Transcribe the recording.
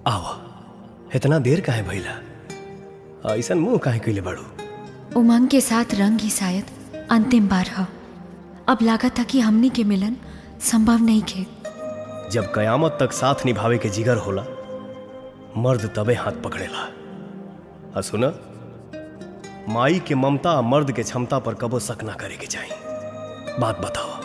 आवा इतना देर काहे भइला ऐसन मुंह काहे कइले बाड़ू उमंग के साथ रंग ही शायद अंतिम बार ह अब लागत था कि हमनी के मिलन संभव नहीं खे जब कयामत तक साथ निभावे के जिगर होला मर्द तबे हाथ पकड़ेला आ सुना माई के ममता आ मर्द के क्षमता पर कबो शक ना करे के चाही बात बताओ